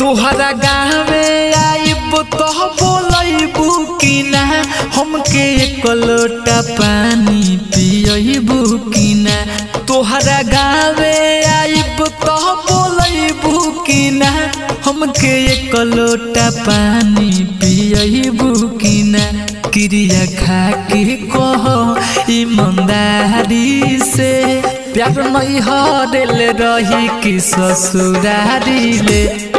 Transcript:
तोहरा गाँवे आइब तो बोलैबू कि ना हमके एक लोटा पानी पियबू कि ना तोहरा गाँवे आइब तो बोलैबू कि ना हमके एक लोटा पानी पियबू कि ना क्रिया खा के कह ईमानदारी से प्यार नहीं हरल रही कि ससुरारी ले